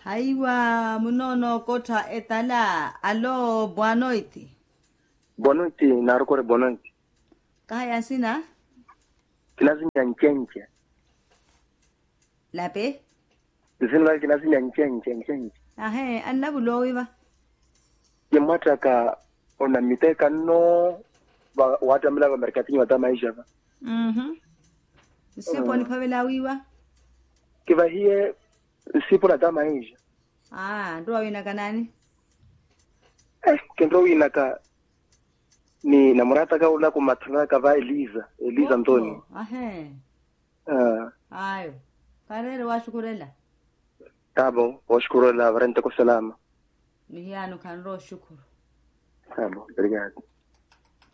aiwa munono kotha etala alo bwanoiti bonoiti narukore bonoiti kahaya sina kinazinya nchenche lape zino kinazinya nchenche nchenche ahe annabulowiva yemwataka ona miteka no ba- watamila vamerikatinyi wata maisha va mhm sipo niphavelawiwa kiva hiye sipo nata maisha ah ndo wawina kanani eh kendo winaka ni namurataka ula kumathana kava eliza eliza ntoni Opo, ahe uh, ayo karere washukurela tabo washukuru la varente kwa salama mihiyano kanro shukuru tabo obrigado